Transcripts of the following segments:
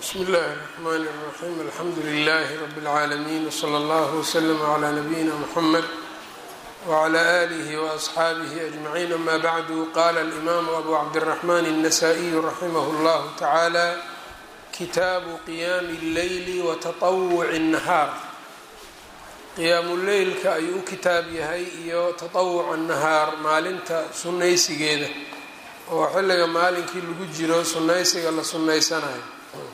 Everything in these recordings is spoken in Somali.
bsmi اllahi الرحmn الرaxيm alxamdu لlh rb العaalمين wslى اllه وslm عlى nabiyina mxamed wعlى آlih وأصxaabih أجmعين ama bعdu qala الإmam abu cabdالرaحman النsائي raximh اllah taعalى kitaabu qiyami الleyl وتطwc النahaar qiyaamu leylka ayuu u kitaab yahay iyo taطawuca الnahaar maalinta sunaysigeeda oo xilliga maalinkii lagu jiro sunaysiga la sunaysanayo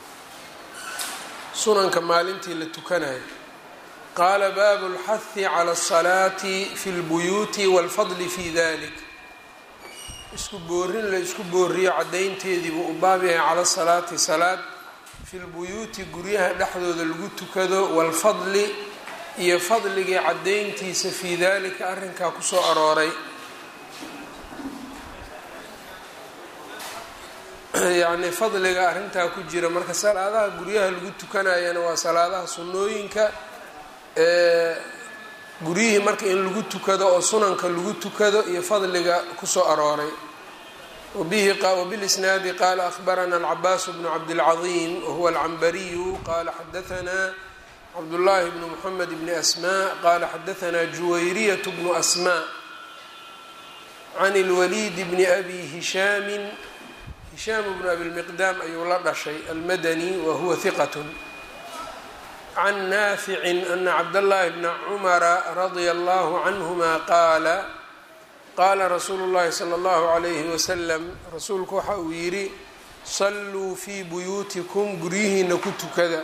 sunanka maalintii la tukanayo qaala baabu اlxahi calى الsalaati fi اlbuyuuti wاlfadli fi dalik isku boorin la isku booriyo caddaynteediibuu u baab yahay cala salaati salaad fi lbuyuuti guryaha dhexdooda lagu tukado wاlfadli iyo fadligii caddayntiisa fii dalika arrinkaa kusoo arooray yacni fadliga arrintaa ku jira marka salaadaha guryaha lagu tukanayana waa salaadaha sunnooyinka guryihii marka in lagu tukado oo sunanka lagu tukado iyo fadliga kusoo arooray wabilisnaadi qaala ahbarana alcabaas bnu cabdilcaظiim wahuwa alcambariyu qala xadaanaa cabdullaahi bnu muxamed bni asmaa qala xadaanaa juwayriyat bnu asmaa can اlwaliid bni abi hishaami hishaam bnu abi lmiqdaam ayuu la dhashay almadani wa huwa hiqat can naaficin ana cabdاllahi bna cumara radia allahu canhuma qaala qaala rasuulu llahi salى اllahu alayhi wasalam rasuulku waxa uu yidhi salluu fii buyuutikum guryihiina ku tukada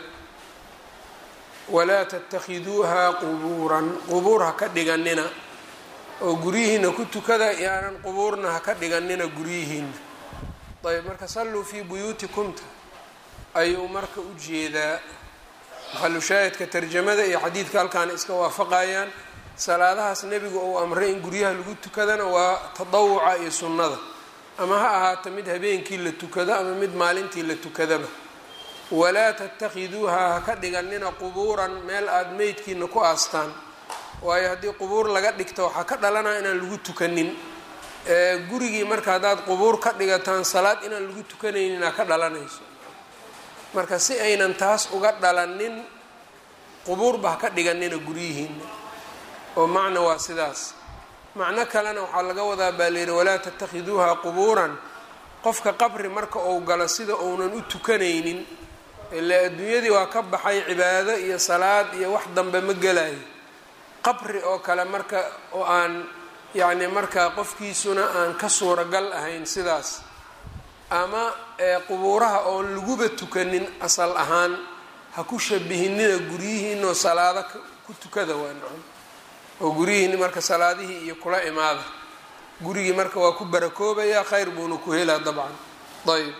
walaa tattakhiduuha qubuuran qubuur ha ka dhiganina oo guryihiina ku tukada yaanan qubuurna ha ka dhiganina guryihiina ayb marka salluu fii buyuutikumta ayuu marka u jeedaa maxalu shaahidka tarjamada iyo xadiidka halkaana iska waafaqayaan salaadahaas nebigu uu amray in guryaha lagu tukadana waa tadawuca iyo sunnada ama ha ahaato mid habeenkii la tukado ama mid maalintii la tukadaba walaa tattakhiduuha ha ka dhiganina qubuuran meel aada meydkiina ku aastaan waayo haddii qubuur laga dhigto waxaa ka dhalanaya inaan lagu tukanin gurigii marka haddaad qubuur ka dhigataan salaad inaan lagu tukanayninaa ka dhalanayso marka si aynan taas uga dhalanin qubuurba ha ka dhiganina guryihiina oo macna waa sidaas macno kalena waxaa laga wadaa baa layidhi walaa tattakhiduuha qubuuran qofka qabri marka uu galo sida uunan u tukanaynin ilaa adduunyadii waa ka baxay cibaado iyo salaad iyo wax dambe ma gelayo qabri oo kale marka oo aan yacni markaa qofkiisuna aan ka suuragal ahayn sidaas ama qubuuraha oon laguba tukanin asal ahaan ha ku shabihinina guryihiinoo salaado ku tukada waa nacam oo guryihiini marka salaadihii iyo kula imaada gurigii marka waa ku barakoobayaa khayr buuna ku helaa dabcan ayb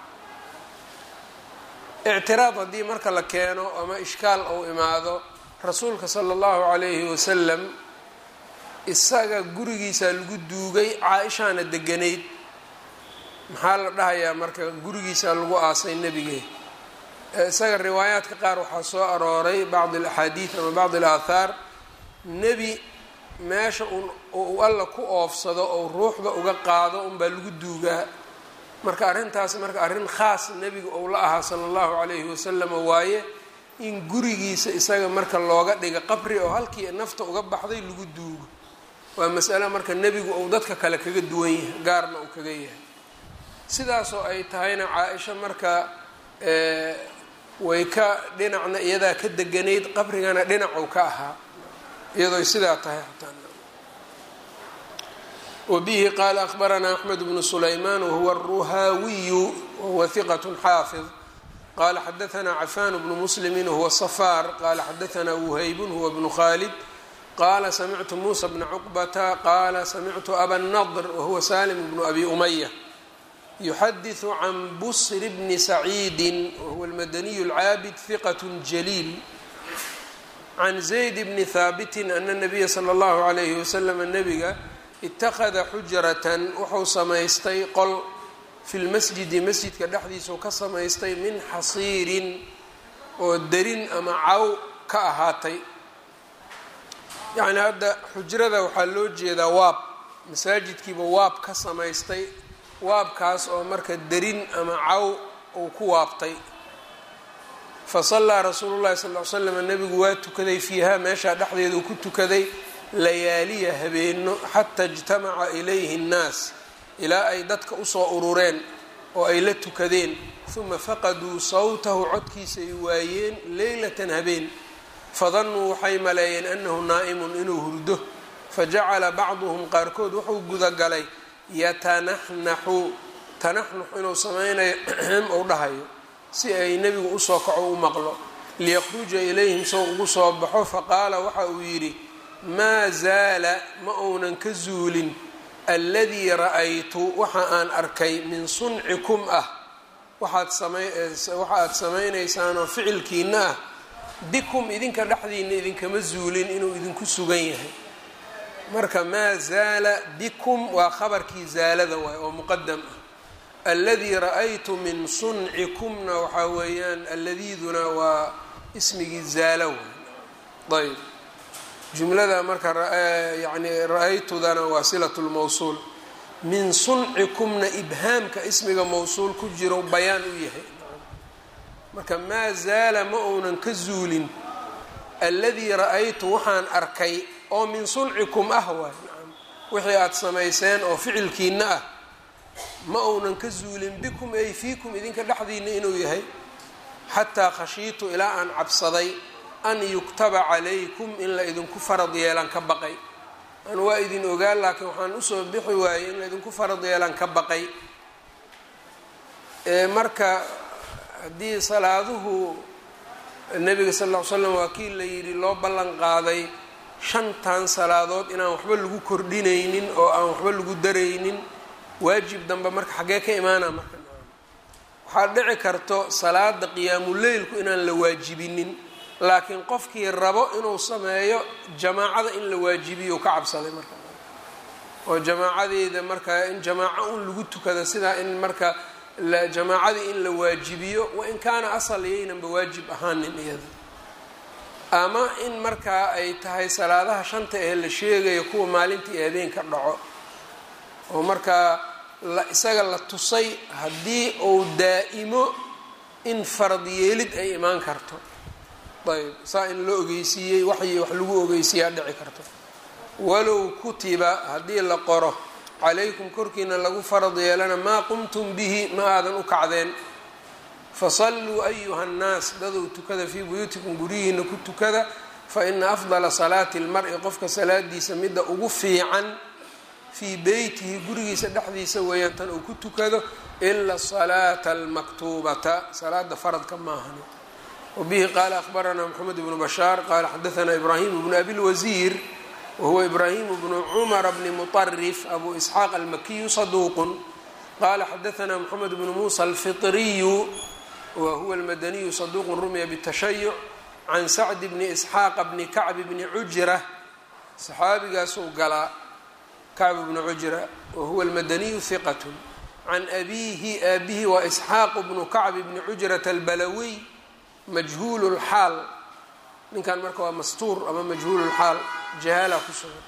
ictiraad haddii marka la keeno ama ishkaal uu imaado rasuulka sala allahu calayhi wasalam isaga gurigiisaa lagu duugay caa-ishaana deganayd maxaa la dhahayaa marka gurigiisaa lagu aasay nebige isaga riwaayaadka qaar waxaa soo arooray bacd alaxaadiid ama bacd alaathaar nebi meesha uu alla ku oofsado ou ruuxda uga qaado unbaa lagu duugaa marka arrintaas marka arrin khaas nebiga ou la ahaa sala allahu calayhi wasalama waaye in gurigiisa isaga marka looga dhiga qabri oo halkii nafta uga baxday lagu duugo waa masale marka nebigu uu dadka kale kaga duwan yahay gaarna uu kaga yahay sidaasoo ay tahayna caa-isha marka way ka dhinacna iyadaa ka deganayd qabrigana dhinacuu ka ahaa iyadooy sidaa tahay xataa wabihi qaala ahbaranaa axmed bnu sulaymaan wahuwa aruhaawiyu wahuwa hiqat xaafid qala xadaanaa cafan bnu muslimi wahuwa safaar qala xadaanaa wuhaybun huwa bnu khalid qala samictu muusa bna cuqbata qala samictu aba nadr wahuwa salim bnu abi umaya yuxadiثu can busr bni saciidi wahuwa almadaniyu اlcaabid hiqat jaliil can zayd bni haabiti ana nabiya sala اllahu alayhi wasalam nabiga itakada xujratan wuxuu samaystay qol fi lmasjidi masjidka dhexdiisau ka samaystay min xasiirin oo derin ama caw ka ahaatay yacni hadda xujrada waxaa loo jeedaa waab masaajidkiiba waab ka samaystay waabkaas oo marka derin ama caw uu ku waabtay fasallaa rasuulu llahi sal ly slam nebigu waa tukaday fiiha meeshaa dhexdeeda uu ku tukaday layaaliya habeeno xata ijtamaca ilayhi nnaas ilaa ay dadka usoo urureen oo ay la tukadeen uma faqaduu sawtahu codkiisa ay waayeen leylatan habeen fadannuu waxay maleeyeen annahu naa'imun inuu hurdo fajacala bacduhum qaarkood wuxuu gudagalay yatanaxnaxu tanaxnux inuu samaynayo ou dhahayo si ay nebigu usoo kaco u maqlo liyakhruja ilayhim sow ugu soo baxo faqaala waxa uu yidhi maa zaala ma uunan ka zuulin alladii ra-aytu waxa aan arkay min suncikum ah waxaad aad samaynaysaanoo ficilkiina ah bikum idinka dhexdiina idinkama zuulin inuu idinku sugan yahay marka maa zaala bikum waa khabarkii zaalada waay oo muqadam ah alladii ra-aytu min suncikumna waxaa weeyaan alladiiduna waa ismigii zaala waay ayb jumlada marka yani ra-aytudana waa silat lmawsuul min suncikumna ibhaamka ismiga mawsuul ku jiro bayaan u yahay marka maa zaala ma uunan ka zuulin alladii ra-aytu waxaan arkay oo min suncikum ah waay wixii aada samayseen oo ficilkiina ah ma uunan ka zuulin bikum ay fiikum idinka dhexdiina inuu yahay xataa khashiitu ilaa aan cabsaday an yuktaba calaykum in la idinku farad yeelan ka baqay an waa idin ogaan laakiin waxaan usoo bixi waayey in la idinku farad yeelan ka baqay marka haddii salaaduhu nebiga sal ll ly slam waa kii la yidhi loo ballan qaaday shantan salaadood inaan waxba lagu kordhinaynin oo aan waxba lagu daraynin waajib dambe marka xaggee ka imaana marka waxaa dhici karto salaada qiyaamuleylku inaan la waajibinin laakiin qofkii rabo inuu sameeyo jamaacada in la waajibiyo ka cabsaday marka oo jamaacadeeda marka in jamaaco un lagu tukado sidaa in marka jamaacadii in la waajibiyo wain kaana asal iyaynanba waajib ahaanin iyada ama in markaa ay tahay salaadaha shanta ee la sheegayo kuwa maalintii habeenka dhaco oo markaa isaga la tusay haddii uu daa'imo in farad yeelid ay imaan karto ayb saa in la ogeysiiyey waxyi wax lagu ogeysiiyaa dhici karto walow kutiba haddii la qoro calaykum korkiina lagu farad yeelana maa qumtum bihi ma aadan u kacdeen fasalluu ayuha nnaas dadow tukada fii buyuutikum guryihiina ku tukada fa ina afdala salaati lmar-i qofka salaadiisa midda ugu fiican fii beytihi gurigiisa dhexdiisa weeyaan tan uu ku tukado ila salaata almaktuubata salaada faradka maahani wbihi qaala ahbaranaa mxamed bnu bashaar qaala xadaanaa ibraahim bnu abi lwasiir wahuwa ibraahim bnu cumara bni muطarif abu isxaaq almakiyu saduuqun qala xadaanaa mxamed bnu muusa alfiطriyu wahuwa almadaniyu saduuqun rumiya btashayuc can sacdi bni isxaaqa bni kacbi bni cujra saxaabigaasuu galaa kacb bni cujra wahuwa almadaniyu hiqat can abiihi aabihi waa isxaaq bnu kacbi bni cujrata albalawiy majhuul lxaal ninkan marka waa mastuur ama majhuul lxaal jahaala ku sugan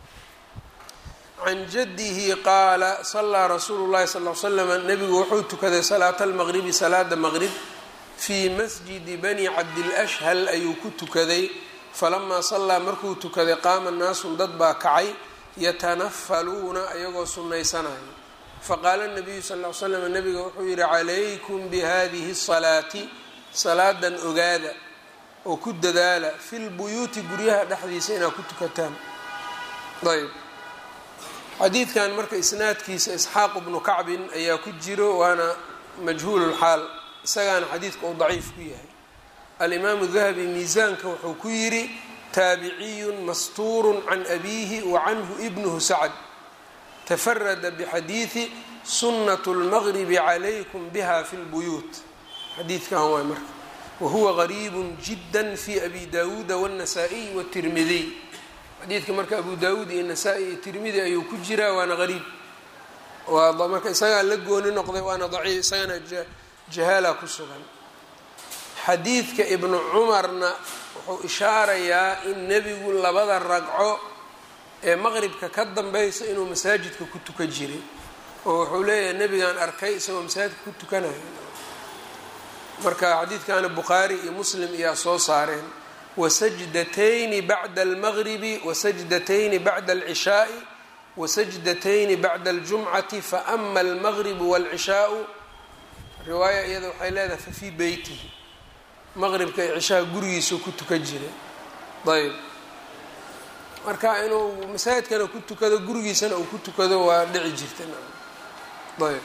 can jadihi qaala salaa rasuulu llahi sal l slama nabigu wuxuu tukaday salaata almaqribi salaada maqrib fii masjidi bani cabdilashhal ayuu ku tukaday falamaa sallaa markuu tukaday qaama naasun dad baa kacay yatanafaluuna ayagoo sunnaysanaya faqaala nabiyu sal l slam nabiga wuxuu yihi calaykum bihadihi salaati salaadan ogaada oo ku dadaala fi lbuyuuti guryaha dhexdiisa inaad ku tukataan ayb xadiidkan marka isnaadkiisa isxaaq bnu kacbin ayaa ku jiro waana majhuululxaal isagaana xadiidka uu daciif ku yahay alimaamu dahabi miisaanka wuxuu ku yidhi taabiciyun mastuurun can abiihi wa canhu ibnuhu sacd tafarada bixadiidi sunnat lmaqribi calaykum biha fi lbuyuut xadiidkan waay marka wahuwa gariibu jida fi abi dawuuda wاnasaa'iy wاtirmidiy xadiidka marka abu dawuud iyo nasaa-i iyo tirmidi ayuu ku jiraa waana gariib marka isagaa la gooni noqday waana daciif isagana jahaala ku sugan xadiidka ibnu cumarna wuxuu ishaarayaa in nebigu labada ragco ee maqribka ka dambaysa inuu masaajidka ku tukan jiray oo wuxuu leeyahay nebigaan arkay isagoo masaajidka ku tukanayo marka xadiidkana bukhaari iyo muslim ayaa soo saareen wasajdatayni bacda almagribi wasajdatayni bacda alcishaai wasajdatayni bacda aljumcati faama almagribu waalcishaau riwaaya iyada waxay leedahay fa fii beytihi maqribka iyo cishaha gurigiisuu ku tukan jiray ayb marka inuu masaajidkana ku tukado gurigiisana uu ku tukado waa dhici jirta ayb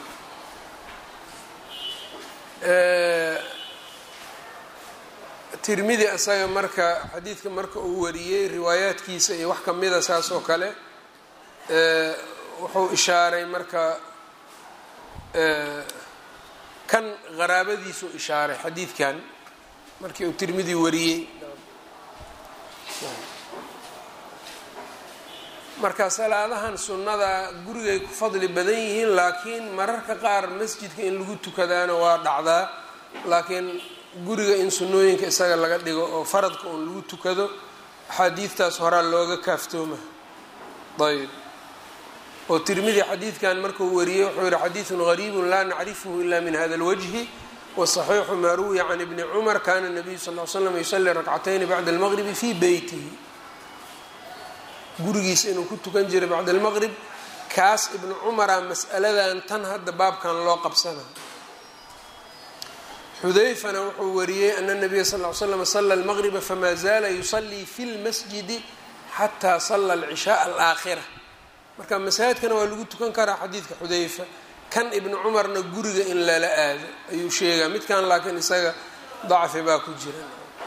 tirmidi isaga marka xadiidka marka uu wariyey riwaayaadkiisa iyo wax kamida saas oo kale wuxuu ishaaray marka kan qaraabadiisuu ishaaray xadiidkan markii uu tirmidi wariyey marka salaadahan sunnada gurigay ku fadli badan yihiin laakiin mararka qaar masjidka in lagu tukadaana waa dhacdaa laakiin guriga in sunnooyinka isaga laga dhigo oo faradka uun lagu tukado axaadiidtaas horaa looga kaaftooma ayb oo tirmidi xadiidkan markuu wariyey wuxuu yihi xadiidun gariibun laa nacrifuhu ila min hada اlwajhi waصaxiixu maa ruwiya can ibni cumar kana nabiyu sal l slam yusalii rakcatayni bacda almaqribi fii beytihi gurigiisa inuu ku tukan jiray bacda almaqrib kaas ibnu cumara mas'aladan tan hadda baabkan loo qabsana xudayfana wuxuu wariyey ana nabiya sal l slam sala almaqriba fama zaala yusalii fi lmasjidi xataa sala alcishaaa alaakhira marka masaajidkana waa lagu tukan karaa xadiidka xudayfa kan ibnu cumarna guriga in lala aado ayuu sheegaa midkan laakiin isaga dacfi baa ku jira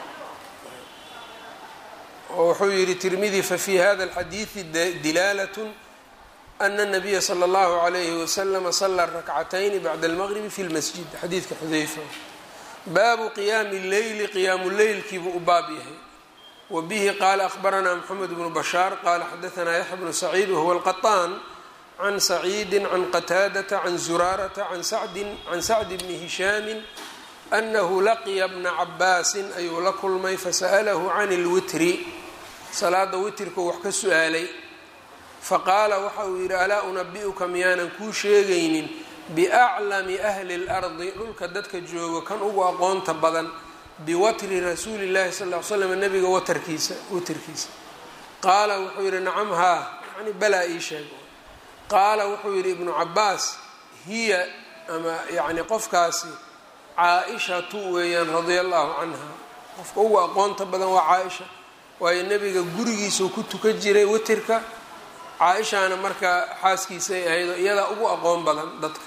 oo wuxuu yihi tirmidi fafi hada alxadiidi dilaalat ana nabiya sala allahu alayhi waslama sala rakcatayni bacda almaqribi fi lmasjid xadiidka xudayfa baabu qiyaami leyli qiyaamu leylkiibuu u baab yahay wa bihi qaala ahbaranaa mxamed bnu bashaar qaala xadaanaa yaxya bnu saciid wahuwa alqaطaan can saciidi can qataadata can zuraarata can sacdi bni hishaami anahu laqiya bna cabaasin ayuu la kulmay fasa'alahu can اlwitri salaada witrkuu wax ka su-aalay faqaala waxa uu yidhi alaa unabi'uka miyaanan kuu sheegaynin biaclami ahli اlardi dhulka dadka joogo kan ugu aqoonta badan biwatri rasuuli llahi sal l slam nabiga watarkiisa witrkiisa qaala wuxuu yidhi nacam haa yani balaa ii sheeg qaala wuxuu yidhi ibnu cabaas hiya ama yani qofkaasi caa-ishatu weeyaan radia allahu canha qofka ugu aqoonta badan waa caa-isha waayo nebiga gurigiisuu ku tukan jiray witirka caa-ishaana markaa xaaskiisay ahayd oo iyadaa ugu aqoon badan dadka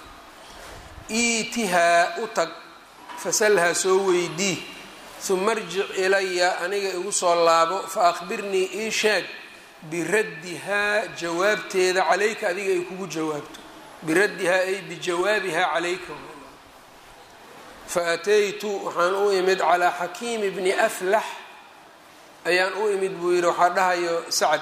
iitihaa u tag fasalhaa soo weydii uma arjic ilaya aniga igu soo laabo fa akhbirnii ii sheeg biraddihaa jawaabteeda calayka adiga ay kugu jawaabto biraddihaa ay bijawaabihaa calayka fa ataytu waxaan u imid calaa xakiimi bni aflax ayaan u imid buu yidhi waxaa dhahayo sacad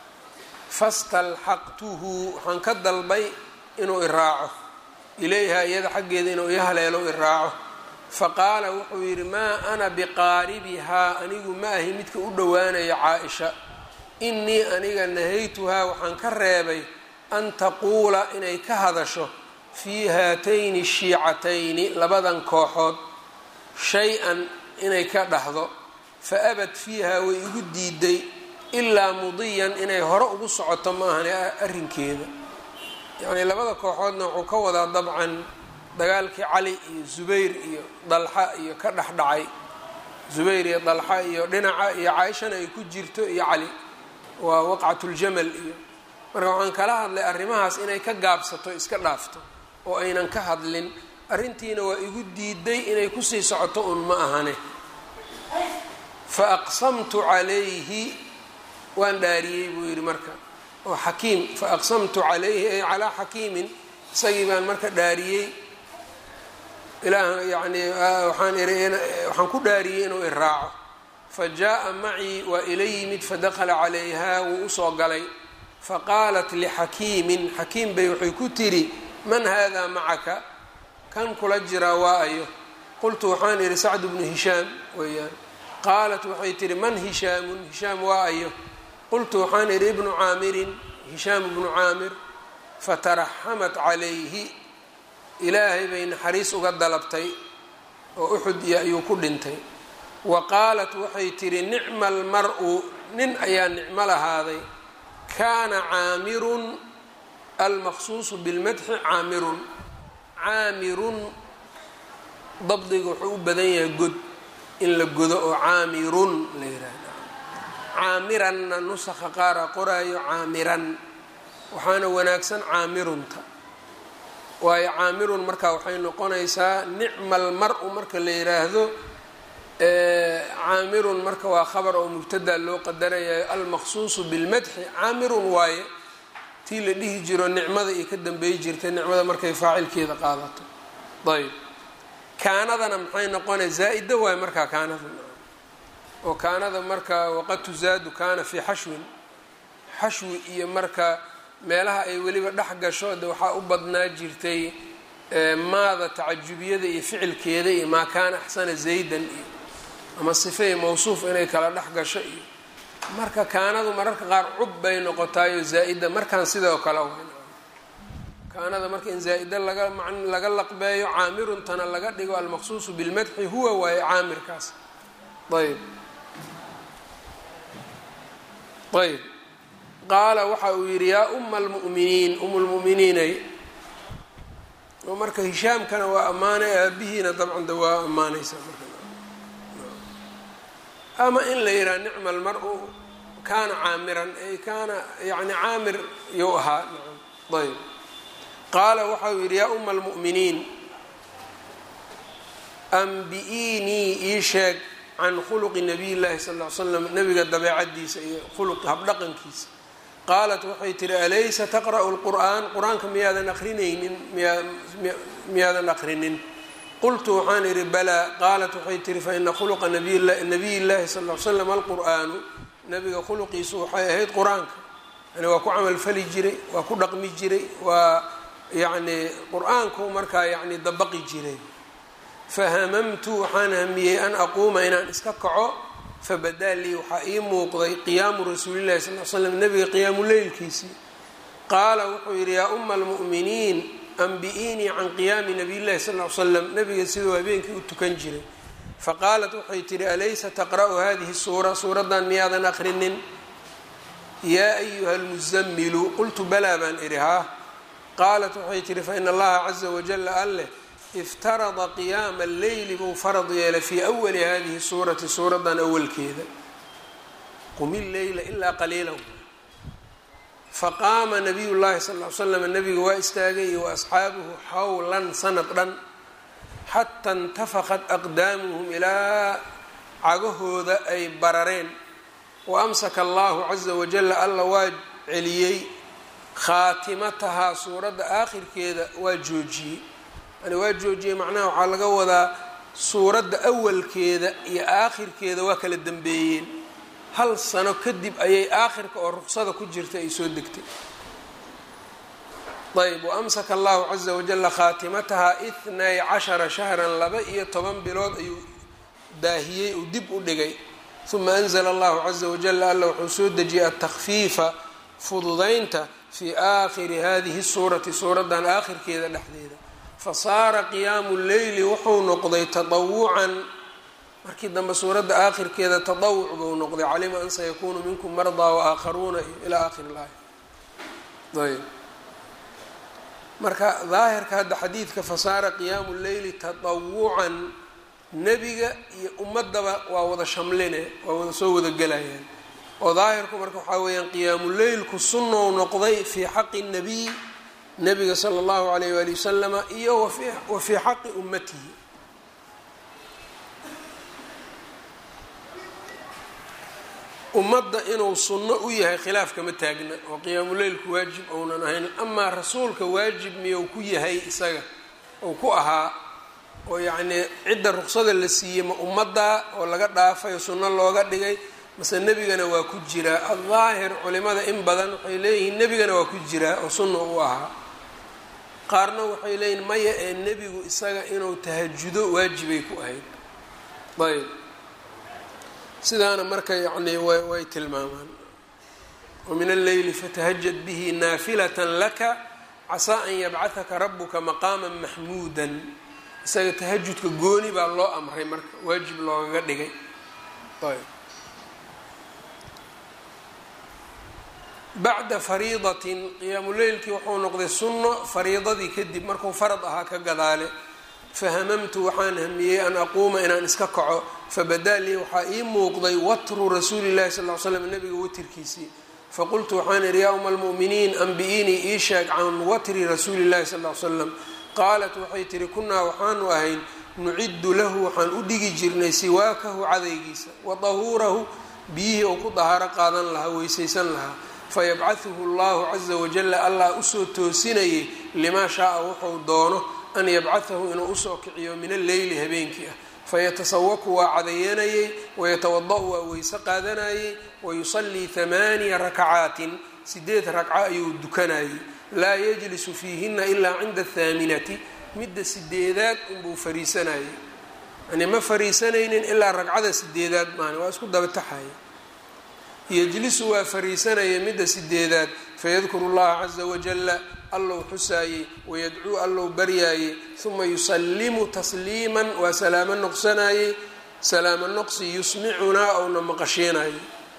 fastalxaqtuhu waxaan ka dalbay inuu iraaco ilayha iyada xaggeeda inuu i haleelo iraaco faqaala wuxuu yidhi maa ana biqaaribihaa anigu ma ahi midka u dhowaanaya caa-isha innii aniga nahaytuhaa waxaan ka reebay an taquula inay ka hadasho fii haatayni shiicatayni labadan kooxood shay-an inay ka dhahdo fa abad fiiha way igu diiday ilaa mudiyan inay hore ugu socoto maahane arrinkeeda yacnii labada kooxoodna wuxuu ka wadaa dabcan dagaalkii cali iyo zubayr iyo dalxa iyo ka dhex dhacay zubayr iyo dalxa iyo dhinaca iyo caaishana ay ku jirto iyo cali waa waqcatuljamal iyo marka waxaan kala hadlay arrimahaas inay ka gaabsato iska dhaafto oo aynan ka hadlin arrintiina waa igu diiday inay kusii socoto un ma ahane fa aqsamtu calayhi waan dhaariyey buu yidhi marka oo xakiim fa aqsamtu calayhi ay calaa xakiimin isagii baan marka dhaariyey ilaah yacnii waxaan iri waxaan ku dhaariyey inuu iraaco fa jaa macii waa ila yimid fadakala calayha wuu usoo galay faqaalat lixakiimin xakiim bay waxay ku tidhi man haadaa macaka kan kula jiraa waa ayo qultu waxaan idhi sacdu bnu hishaam weeyaan qaalat waxay tidhi man hishaamun hishaam waa ayo qultu waxaan idhi ibnu caamirin hishaam bnu caamir fataraxamat calayhi ilaahay bay naxariis uga dalabtay oo uxud iyo ayuu ku dhintay wa qaalat waxay tidhi nicma almar-u nin ayaa nicmo lahaaday kaana caamirun almaqsuusu bilmadxi caamirun caamirun dabdiga wuxuu u badan yahay god in la godo oo caamirun la yihahda caamiranna nusakha qaara qoraayo caamiran waxaana wanaagsan caamirunta waayo caamirun marka waxay noqonaysaa nicma almar-u marka la yiraahdo caamirun marka waa khabar oo mubtada loo qadarayayo almaqsuusu bilmadxi caamirun waaye tii la dhihi jiro nicmada iyo ka dambeey jirtay nicmada markay faacilkeeda qaadato ayb kaanadana maxay noqonay zaa-ida waayo markaa kaanada oo kaanada marka waqad tuzaadu kaana fii xashwin xashwi iyo marka meelaha ay weliba dhex gasho de waxaa u badnaa jirtay maada tacajubiyada iyo ficilkeeda iyo maa kaana axsana zaydan iyo ama sifey mawsuuf inay kala dhex gasho iyo marka kaanadu mararka qaar cub bay noqotaayo zaa-ida markaan sidoo kale kaanada marka in zaa-ida laga man laga laqbeeyo caamiruntana laga dhigo almaqsuusu bilmadxi huwa waaye caamirkaas ayb ayb qaala waxa uu yidhi yaa uma almu'miniin um lmu'miniinay oo marka hishaamkana waa ammaanay aabihiina dabcan de waa ammaanaysa ama in la yidhaha nicma almar-u kaana caamiran ay kaana yani caamir you ahaa ayb qaala waxa uu yidhi yaa uma almu'miniin ambi-iinii ii sheeg can khuluqi nabiy llahi sal ll ly slam nabiga dabeecadiisa iyo khuluq habdhaqankiisa qaalat waxay tihi alaysa taqra'u lqur'aan qur-aanka miyaadan aqrinaynin miyaadan aqrinin qultu waxaan idhi balaa qaalat waxay tihi faina khuluqa nabiy llahi sal l slam alqur'aanu nabiga khuluqiisu waxay ahayd qur-aanka yani waa ku camalfali jiray waa ku dhaqmi jiray waa yani qur-aanku markaa yani dabaqi jiray fahamamtu waxaan hamiyey an aquuma inaan iska kaco fabadaa lii waxaa ii muuqday qiyaamu rasuulillahi sal l slam nabiga qiyaamu leylkiisii qaala wuxuu yidhi yaa uma almu'miniin ambi-iinii can qiyaami nabiy llahi sal l slam nabiga siduu habeenkii u tukan jiray faqaalat waxay tihi alaysa taqra'u hadihi suura suuraddan miyaadan aqrinin yaa ayuha almusamilu qultu balaa baan idhi haa qaalat waxay tihi faina allaha caza wajala alleh iftarada qiyaama alleyli buu farad yeelay fii awali hadihi suurati suuraddan awalkeeda qumi leyla ilaa qaliilan faqaama nabiy llahi sal l slam nabiga waa istaagay iyo waasxaabuhu xawlan sanad dhan xata intafaqat aqdaamuhum ilaa cagahooda ay barareen wa amsaka allahu caza wajala alla waa celiyey khaatimatahaa suuradda aakhirkeeda waa joojiyey yani waa joojiyey macnaha waxaa laga wadaa suuradda awalkeeda iyo aakhirkeeda waa kala dambeeyeen hal sano kadib ayay aakhirka oo ruqsada ku jirta ay soo degtay ayb waamsaka allahu caza wajala khaatimatahaa ithnay cashara shahran laba iyo toban bilood ayuu daahiyey uu dib u dhigay uma anzla allahu caza wajala alla wuxuu soo dejiyay atakfiifa fududaynta fii aakhiri hadihi suurati suuraddan aakhirkeeda dhexdeeda fasaara qiyaamu leyli wuxuu noqday taطawucan markii dambe suuradda aakhirkeeda taطawuc buu noqday calima an sayakuunu minkum mardaa waaakharuuna ilaa aakhiri laaya ayb marka daahirka hadda xadiidka fasaara qiyaamu leyli taطawucan nebiga iyo ummadaba waa wada shamline waa wada soo wada gelayaan oo daahirku marka waxaa weeyaan qiyaamu leylku sunnou noqday fii xaqi الnabiy nabiga sala allahu alayh waali wasalama iyo wa fii xaqi ummatihi ummadda inuu sunno u yahay khilaaf kama taagna oo qiyaamuleylku waajib ounan ahayn amaa rasuulka waajib miyou ku yahay isaga ou ku ahaa oo yacnii cidda ruqsada la siiyey ma ummaddaa oo laga dhaafay oo sunno looga dhigay mase nebigana waa ku jiraa addaahir culimada in badan waxay leeyihiin nebigana waa ku jiraa oo sunna u ahaa qaarna waxay leeyihin maya ee nebigu isaga inuu tahajudo waajibay ku ahayd ayb sidaana marka yacnii way tilmaamaan wamin alleyli fatahajad bihi naafilatan laka casaa an yabcahaka rabuka maqaama maxmuudan isaga tahajudka gooni baa loo amray marka waajib loogaga dhigay ayb bacda fariidatin qiyaamuleylkii wuxuu noqday sunno fariidadii kadib markuu farad ahaa ka gadaale fahamamtu waxaan hamiyey an aquuma inaan iska kaco fabadaa lii waxaa ii muuqday watru rasuuli llahi sal l slam nabiga watirkiisii faqultu waxaan idhi yaa uma almu'miniin anbi-inii ii sheeg can watri rasuuli llahi sal l slam qaalat waxay tihi kunaa waxaanu ahayn nuciddu lahu waxaan u dhigi jirnay siwaakahu cadaygiisa wa dahuurahu biyihii uu ku dahaaro qaadan lahaa weysaysan lahaa fayabcahuhu allahu caza wajala allah usoo toosinayay limaa shaaa wuxuu doono an yabcahahu inuu usoo kiciyo min alleyli habeenkii ah fayatasawaku waa cadayanayey wayatawada-u waa weyse qaadanayey wayusallii hamaaniya rakacaatin sideed ragco ayuu dukanayey laa yajlisu fiihina ilaa cinda athaaminati midda sideedaad unbuu fariisanayay yani ma fariisanaynin ilaa ragcada sideedaad maana waa isku dabataxaya yejlisu waa fariisanaya midda sideedaad fayadkuru llaha caza wajala allow xusaayey wayadcuu allow baryaayey uma yusallimu tasliiman waa salaamo noqsanayey salaamo noqsi yusmicunaa ouna maqashiinayay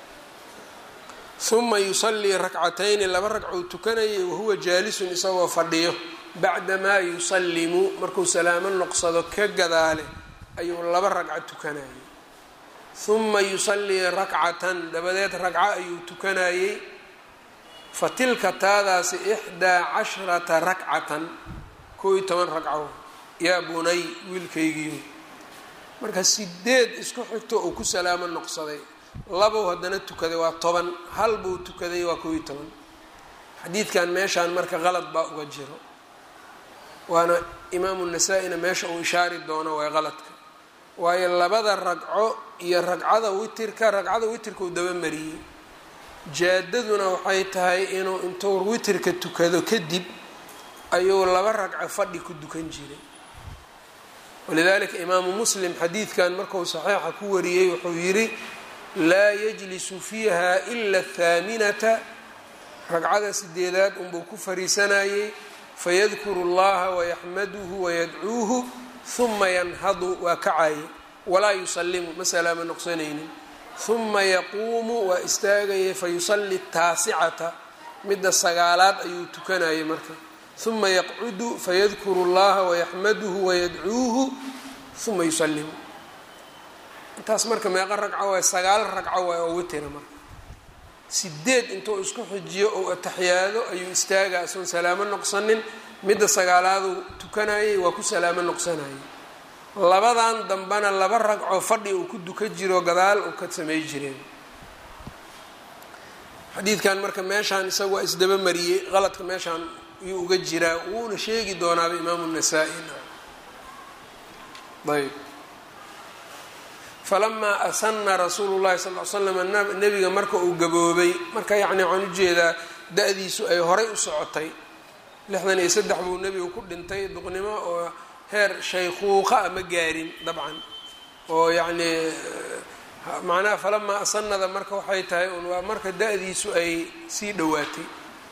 uma yusallii rakcatayni laba ragcou tukanayay wahuwa jaalisun isagoo fadhiyo bacdamaa yusallimu markuu salaamo noqsado ka gadaale ayuu laba ragco tukanayay uma yusallii rakcatan dabadeed ragco ayuu tukanayey fa tilka taadaasi ixdaa casharata rakcatan koo iyo toban ragco yaa bunay wiilkaygiiyo marka sideed isku xigto uu ku salaamo noqsaday labow haddana tukaday waa toban hal buu tukaday waa koo iyo toban xadiidkan meeshaan marka qalad baa uga jiro waana imaamu nasaa-ina meesha uu ishaari doono waa qaladka waayo labada ragco iyo ragcada witirka ragcada witirka uu dabamariyey jaadaduna waxay tahay inuu intuu witirka tukado kadib ayuu laba ragco fadhi ku dukan jiray walidalika imaamu muslim xadiidkan markuu saxiixa ku wariyey wuxuu yidhi laa yajlisu fiiha ila athaaminata ragcada sideedaad unbuu ku fariisanayey fayadkuru llaha wayaxmaduhu wayadcuuhu huma yanhadu waa kacaye walaa yusallimu ma salaamo noqsanaynin huma yaquumu waa istaagayay fayusalli taasicata midda sagaalaad ayuu tukanayay marka huma yaqcudu fayadkuru llaha wayaxmaduhu wayadcuuhu huma yusallimu intaas marka meeqa ragco waay sagaal ragco waay oo witira marka sideed intuu isku xijiyo ou ataxiyaado ayuu istaagaa isagoon salaamo noqsanin midda sagaalaaduu tukanayay waa ku salaamo noqsanayay labadan dambena laba ragco fadhi uu ku duka jiro gadaal uu ka samey jireen xadiidkan marka meeshaan isaga waa isdaba mariyey qaladka meeshaan ayuu uga jiraa wuuna sheegi doonaaba imaamu nasaa-i ayb falamaa asana rasuulu llahi sal l slam nebiga marka uu gaboobay marka yacni waxaan ujeedaa da-diisu ay horay u socotay lixdan iyo saddex buu nebigu ku dhintay duqnimo oo heer shaykhuuqa a ma gaarin dabcan oo yacnii macnaha falamaa asanada marka waxay tahay un waa marka da-diisu ay sii dhowaatay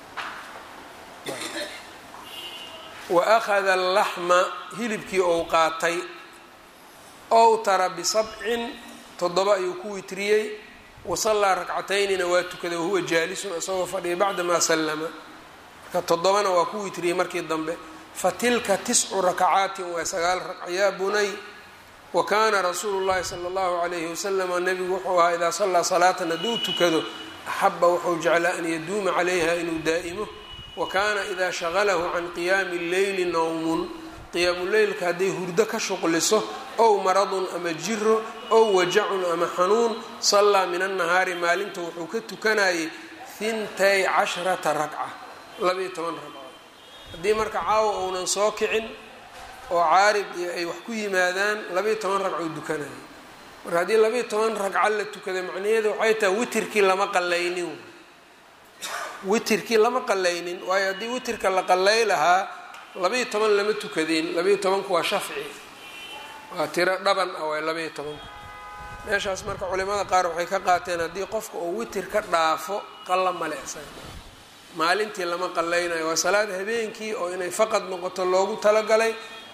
wa akhada alaxma hilibkii ou qaatay owtara bisabcin toddoba ayuu ku witriyey wasallaa rakcataynina waa tukaday wahuwa jaalisun isagoo fadhiya bacdamaa sallama marka toddobana waa ku witriyey markii dambe fatilka tiscu rakacaatin waa sagaal ragca yaa bunay wa kaana rasuulu llahi sala allahu calayhi wasalama nebigu wuxuu ahaa idaa sallaa salaatan hadduu tukado axaba wuxuu jeclaa an yaduuma calayha inuu daa'imo wa kaana idaa shaqalahu can qiyaami lleyli nowmun qiyaamuleylka hadday hurdo ka shuqliso ow maradun ama jiro ow wajacun ama xanuun sallaa min annahaari maalinta wuxuu ka tukanayay hintay casharata ragca labayo toban ragco haddii marka caawa uunan soo kicin oo caarid iyo ay wax ku yimaadaan labayo toban ragcou dukanaya marka haddii labayo toban ragco la tukaday macnaheedu waxay tahay witirkii lama qallaynin witirkii lama qallaynin waayo haddii witirka la qallay lahaa labayo toban lama tukadeen labayo tobanku waa shafci waa tiro dhaban ah waa labayo tobanku meeshaas marka culimada qaar waxay ka qaateen haddii qofka uu witir ka dhaafo qalla male isaga maalintii lama qallaynayo waa salaad habeenkii oo inay faqad noqoto loogu talagalay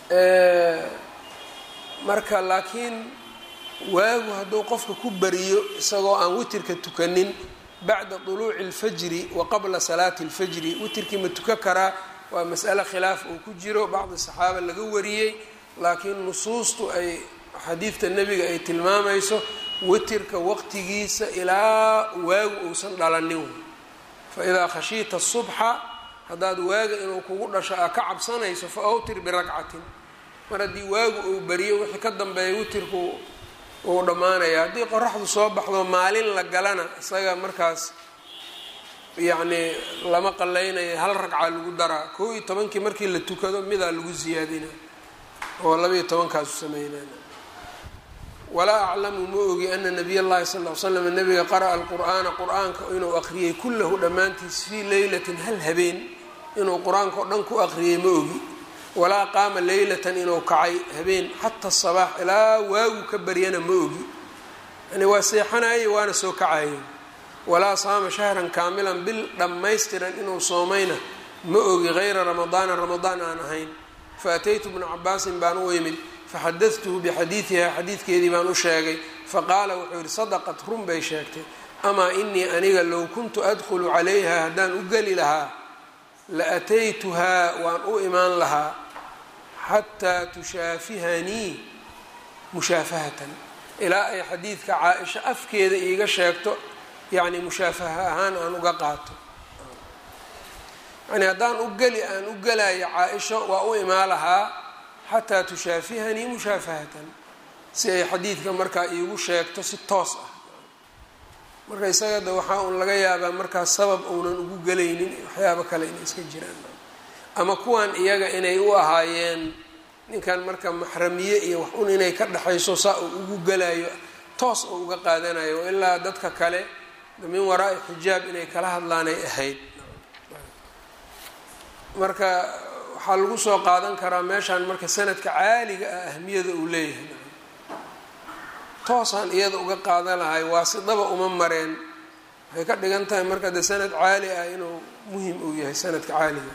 marka laakiin waagu hadduu qofka ku bariyo isagoo aan witirka tukanin bacda طuluuci اlfajri wa qabla salaati اlfajri witirkii ma tuka karaa waa mas'ale khilaaf uu ku jiro bacdi saxaaba laga wariyey laakiin nusuustu ay xadiidta nebiga ay tilmaamayso witirka waqtigiisa ilaa waagu uusan dhalanin faidaa khashiita subxa haddaad waaga inuu kugu dhasho aa ka cabsanayso fa awtir biragcatin mar haddii waagu uu beriyo wixii ka dambeeya witirku uu dhammaanaya haddii qoraxdu soo baxdo maalin la galana isaga markaas yacnii lama qalaynayo hal ragca lagu daraa kow iyo tobankii markii la tukado midaa lagu siyaadina oo labaiyo tobankaasu sameynana walaa aclamu ma ogi ana nabiy llahi sal l slam nabiga qara'a alqur'aana qur-aanka inuu aqriyey kullahu dhammaantiis fii leylatin hal habeen inuu qur-aanka o dhan ku aqriyey ma ogi walaa qaama leylatan inuu kacay habeen xata sabaax ilaa waagu ka baryana ma ogi yani waa seexanayay waana soo kacayay walaa saama shahran kaamilan bil dhammaystiran inuu soomayna ma ogi hayra ramadaana ramadaan aan ahayn faataytu bna cabaasin baan u imid faxadadtuhu bixadiidiha xadiidkeedii baan u sheegay faqaala wuxuu yihi sadaqat run bay sheegtay amaa inii aniga low kuntu adkhulu calayha haddaan u geli lahaa la ataytuhaa waan u imaan lahaa xataa tushaafihanii mushaafahatan ilaa ay xadiidka caa-isha afkeeda iiga sheegto yacni mushaafaha ahaan aan uga qaato yani haddaan u geli aan u gelayo caa-isho waa u imaan lahaa xataa tushaafihanii mushaafahatan si ay xadiidka markaa iigu sheegto si toos ah marka isaga de waxaa uun laga yaabaa markaas sabab uunan ugu gelaynin waxyaabo kale inay iska jiraan ama kuwan iyaga inay u ahaayeen ninkan marka maxramiye iyo wax un inay ka dhexayso saa uu ugu gelayo toos oo uga qaadanayo ilaa dadka kale min waraa-i xijaab inay kala hadlaanay ahayd marka waxaa lagu soo qaadan karaa meeshaan marka sanadka caaliga ah ahmiyada uu leeyahay toosaan iyada uga qaadan lahay waasidaba uma mareen waxay ka dhigan tahay marka de sanad caali ah inuu muhim uu yahay sanadka caaliga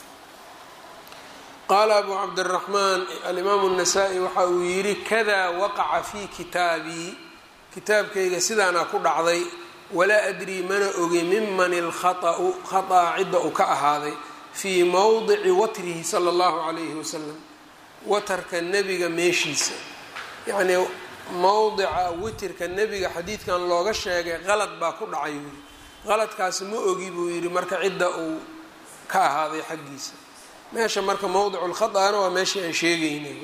qaala abu cabdiraxmaan alimaamu الnasaa-i waxa uu yidhi kada waqaca fi kitaabii kitaabkayga sidaanaa ku dhacday walaa adrii mana ogi miman ilkhaطأu khaطأa cidda uu ka ahaaday fii mowdici watrihi sala اllahu calayhi wasalam watarka nebiga meeshiisa yacnii mowdica witirka nebiga xadiidkan looga sheegay qalad baa ku dhacay buuyi qaladkaasi ma ogi buu yidhi marka cidda uu ka ahaaday xaggiisa meesha marka mowdicu lkhaطأna waa meeshii aan sheegeynay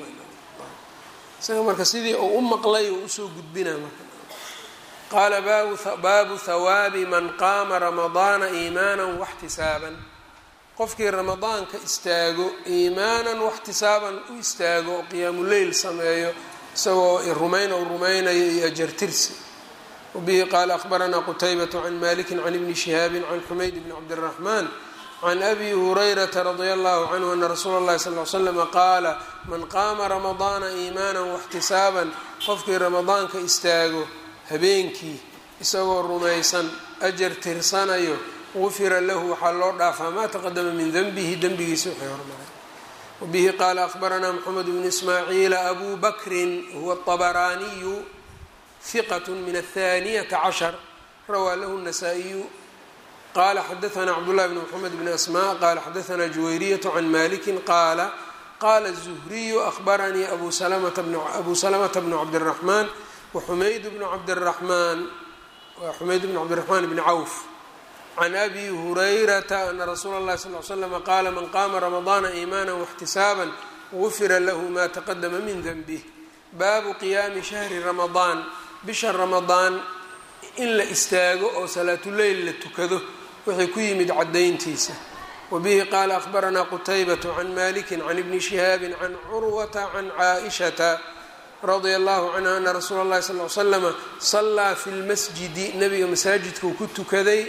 isaga marka sidii uu u maqlay uu usoo gudbina marka qaala baabu hawaabi man qaama ramadaana iimaana waxtisaaban qofkii ramadaanka istaago iimaanan waxtisaaban u istaago oo qiyaamuleyl sameeyo isagoo rumayn ou rumaynayo iyo ajartirsi wabihi qaala akhbaranaa qutaybatu can maliki can ibni shihaabin can xumayd bni cabdiraxmaan can abi hurayrata radia allahu canhu ana rasuula اllahi sal l slama qaala man qaama ramadaana iimaanan waxtisaaban qofkii ramadaanka istaago habeenkii isagoo rumaysan ajar tirsanayo gufira lahu waxaa loo dhaafaa maa taqadama min denbihi dembigiisa wixii hormaray wabihi qaala akhbaranaa moxamed bnu ismaaciila abu bakrin huwa طabaraaniyu hiqat min aلthaniyata cashar rawaa lahu الnasaa-iyu qala xadaثna cabdالlahi bn mxamed bn asma qala xadaثna juwayriyaة can maliki qaala qala الزhriyu akhbaranii abu salamata bn cabdالraxman waxumayd bn cabdالraxmaan xumayd bn cabdالraxmaan bni cawf can abi hurayrata ana rasuula اllahi sal ly slm qaala man qaama ramadaana iimaana واxtisaaba gufira lahu ma taqadama min denbih baabu qiyaami shahri ramadaan bisha ramadaan in la istaago oo salaatuleyl la tukado wixii ku yimid cadayntiisa wabihi qaala akhbaranaa qutaybatu can maliki can ibni shihaabi can curwata can caaishata radia allahu canha ana rasuula اllahi sal l slama sallaa fi lmasjidi nabiga masaajidkuu ku tukaday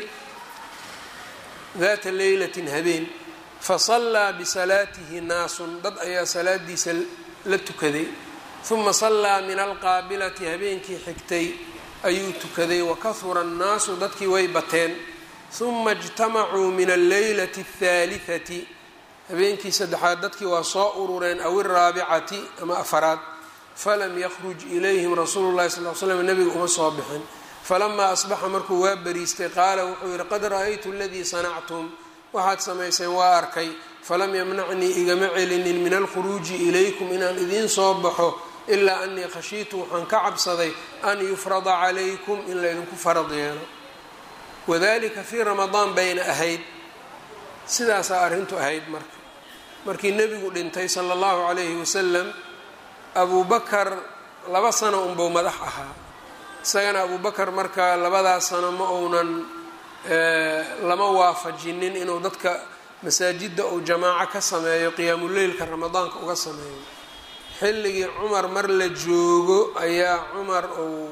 daata leylatin habeen fasallaa bisalaatihi naasun dad ayaa salaadiisa la tukaday uma sallaa min alqaabilati habeenkii xigtay ayuu tukaday wakahura annaasu dadkii way bateen uma ijtamacuu min alleylati althaalihati habeenkii saddexaad dadkii waa soo urureen aw iraabicati ama afaraad falam yakruj ilayhim rasuulu llahi sal l slam nebiga uma soo bixin falamaa asbaxa markuu waa bariistay qaala wuxuu yihi qad ra-aytu aladii sanactum waxaad samayseen waa arkay falam yamnacnii igama celinin min alkhuruuji ilaykum inaan idiin soo baxo ilaa anii khashiitu waxaan ka cabsaday an yufrada calaykum in laydinku farad yeelo wadalika fii ramadaan bayna ahayd sidaasaa arrintu ahayd marka markii nebigu dhintay sala allahu calayhi wasalam abuu bakar laba sano unbuu madax ahaa isagana abuu bakar marka labadaas sano ma uunan lama waafajinin inuu dadka masaajidda uu jamaaco ka sameeyo qiyaamuleylka ramadaanka uga sameeyo xilligii cumar mar la joogo ayaa cumar uu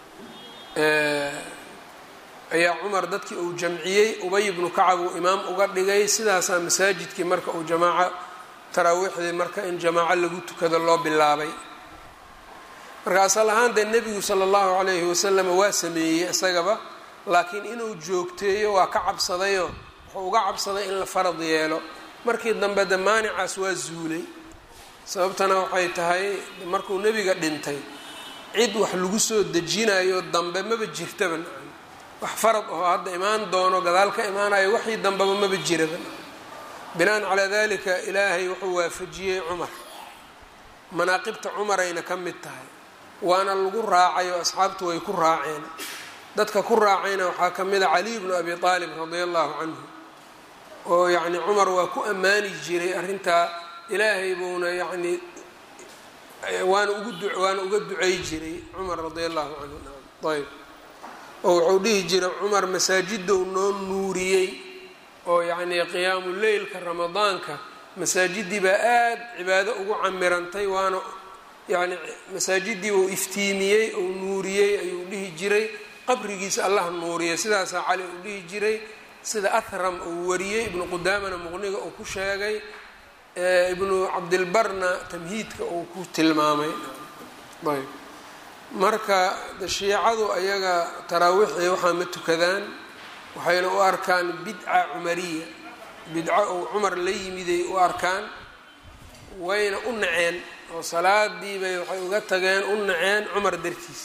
ayaa cumar dadkii uu jamciyey ubay ibnu kacab uu imaam uga dhigay sidaasaa masaajidkii marka uu jamaaco taraawiixdii marka in jamaaco lagu tukado loo bilaabay marka asal ahaan dee nebigu sala allahu calayhi wasalam waa sameeyey isagaba laakiin inuu joogteeyo waa ka cabsadayoo wuxuu uga cabsaday in la farad yeelo markii dambe de maanicaas waa zuulay sababtana waxay tahay markuu nebiga dhintay cid wax lagu soo dejinayo dambe maba jirtaba wax farad oo hadda imaan doono gadaal ka imaanayo waxii dambeba maba jiraba binaan calaa dalika ilaahay wuxuu waafajiyey cumar manaaqibta cumarayna ka mid tahay waana lagu raacay oo asxaabtu way ku raaceen dadka ku raacayna waxaa ka mid a caliy bnu abi aalib radia allahu canhu oo yacni cumar waa ku ammaani jiray arrintaa ilaahay buuna yacni waana ugu du waana uga ducey jiray cumar radia allahu canhu ayb oo wuxuu dhihi jiray cumar masaajidou noo nuuriyey oo yacnii qiyaamu leylka ramadaanka masaajidii baa aada cibaado ugu camirantay waana yacni masaajidii uu iftiimiyey ou nuuriyey ayuu dhihi jiray qabrigiisa allah nuuriyay sidaasaa cali uu dhihi jiray sida ahram uu wariyey ibnu qudaamana muqniga uu ku sheegay ibnu cabdilbarna tamhiidka uu ku tilmaamay ayb marka shiicadu ayaga taraawiixii waxaa ma tukadaan waxayna u arkaan bidca cumariya bidco uu cumar la yimiday u arkaan wayna u naceen oo salaadiibay waxay uga tageen u naceen cumar dartiis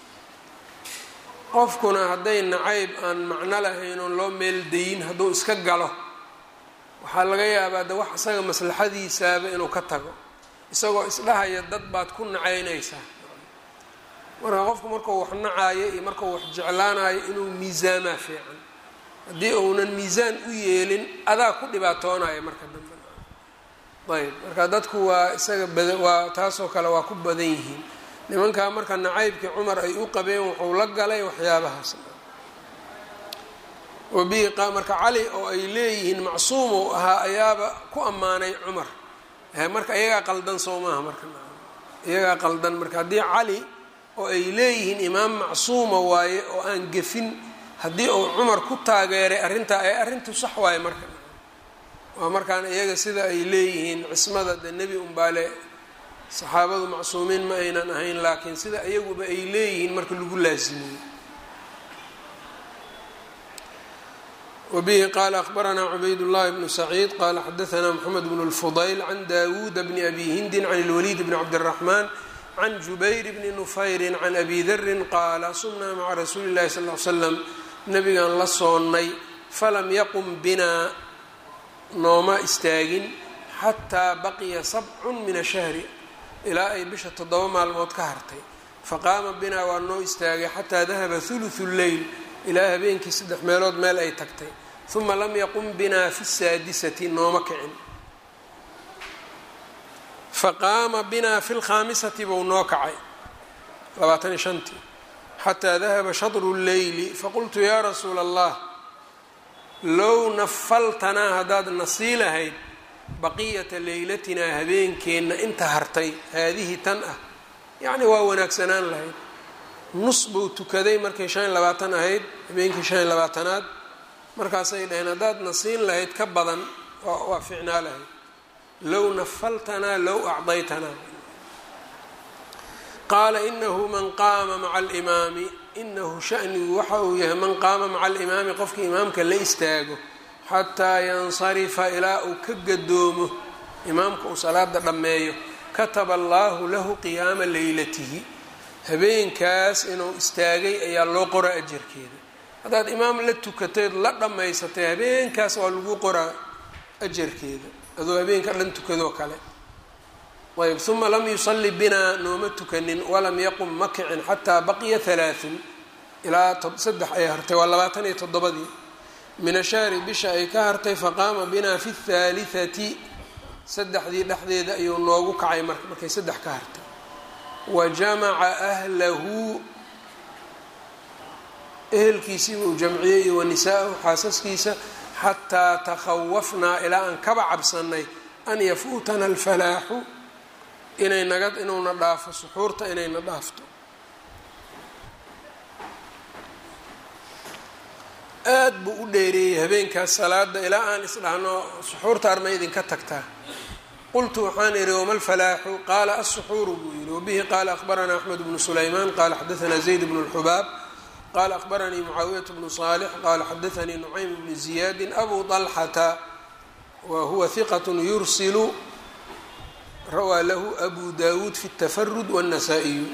qofkuna hadday nacayb aan macno lahayn oon loo meeldayin hadduu iska galo waxaa laga yaabaa de wax isaga maslaxadiisaaba inuu ka tago isagoo isdhahaya dad baad ku nacaynaysaa marka qofku markuu wax nacaayo iyo markuu wax jeclaanayo inuu miisaamaa fiican haddii uunan miisaan u yeelin adaa ku dhibaatoonaya marka dambe ayb marka dadku waa isaga bada waa taasoo kale waa ku badan yihiin nimankaa marka nacaybkii cumar ay u qabeen wuxuu la galay waxyaabahaas wabihi marka cali oo ay leeyihiin macsuum ou ahaa ayaaba ku ammaanay cumar marka iyagaa qaldan soo maaha marka iyagaa qaldan marka haddii cali oo ay leeyihiin imaam macsuuma waaye oo aan gefin haddii uu cumar ku taageeray arrintaa ee arrintu sax waaye marka waa markaan iyaga sida ay leeyihiin cismada de nebi umbaale saxaabadu macsuumiin ma aynan ahayn laakiin sida iyaguba ay leeyihiin marka lagu laasimiyo wbihi qala akhbaranaa cubayd llahi bnu saciid qala xadaanaa mxamed bn اlfudayl can dawuuda bni abi hindin can اlwaliid bni cabdالraxmaan can jubayr bni nufayri can abi darin qaala sumnaa maca rasuuli اllahi sal l slam nabigaan la soonnay falam yaqum binaa nooma istaagin xataa baqiya sabcun min ashahri ilaa ay bisha toddoba maalmood ka hartay faqaama binaa waa noo istaagay xataa dahaba huluثu leyl ilaa habeenkii saddex meelood meel ay tagtay uma lam yaqum binaa fi saadisati nooma kicin faqaama binaa fi lkhaamisati buu noo kacay labaataniyo shantii xataa dahaba shadru leyli faqultu yaa rasuula allah low nafaltanaa haddaad nasii lahayd baqiyata leylatinaa habeenkeenna inta hartay haadihi tan ah yacni waa wanaagsanaan lahayd nus buu tukaday markay shan iyo labaatan ahayd habeenkii shan iyo labaatanaad markaasay dhaheen haddaad nasiin lahayd ka badan waa ficnaa lahayd low nafaltanaa low acdaytanaa qaala inahu man qaama maca alimaami inahu shanigu waxa uu yahay man qaama maca alimaami qofkii imaamka la istaago xataa yansarifa ilaa uu ka gadoomo imaamka uu salaada dhammeeyo kataba allaahu lahu qiyaama leylatihi habeenkaas inuu istaagay ayaa loo qoraa ajarkeeda haddaad imaam la tukatayd la dhammaysatay habeenkaas waa lagu qoraa ajarkeeda adoo habeenka dhan tukadoo kale ayb uma lam yusalli binaa nooma tukanin walam yaqum ma kicin xataa baqiya halaaثun ilaa saddex ay hartay waa labaatan iyo toddobadii min ashahri bisha ay ka hartay faqaama binaa fi اthaaliثati saddexdii dhexdeeda ayuu noogu kacay markay saddex ka hartay wa jamaca ahlahu ehelkiisii uu jamciyey iyo wanisaa-ahu xaasaskiisa xataa takhawafnaa ilaa aan kaba cabsanay an yafuutana alfalaaxu inay naga inuuna dhaafo suxuurta inayna dhaafto aad buu u dheereeyey habeenkaas salaada ilaa aan isdhahno suxuurta arma idinka tagtaa qultu waxaan idhi wama lfalaaxu qaala asuxuuru buu yihi wabihi qaala akhbaranaa axmed bnu sulaymaan qaala xadaanaa zayd bnu lxubaab qala akhbaranii mucaawiyat bnu صaalix qala xadaanii nucaym bni ziyaadi abu طalxata wa huwa hiqat yursilu rawaa lahu abu dawuud fi اtafarud wالnasaa-iyu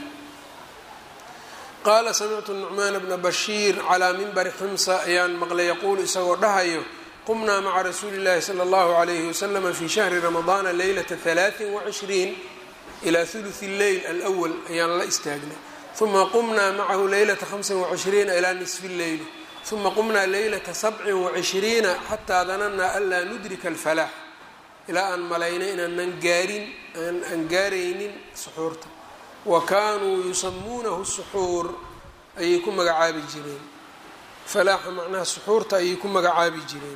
qaala samictu nucmaan bna bashiir calaa minbari ximsa ayaan maqlay yaquulu isagoo dhahayo qumnaa maca rasuuli اllahi salى اllahu عalayhi waslama fi shahri ramadaana leylata ثalaaثin وcishriin ilaa ثuluثi اleyl alأwl ayaan la istaagnay uma qumnaa macahu leylata hamsin wacishriina ilaa nisfi lleyli uma qumnaa leylata sabcin wacishriina xataa danannaa anlaa nudrika alfalaax ilaa aan malaynay inaanan gaarin aan gaaraynin suxuurta wa kaanuu yusamuunahu suxuur ayay ku magacaabi jireen falaaxa macnaha suxuurta ayay ku magacaabi jireen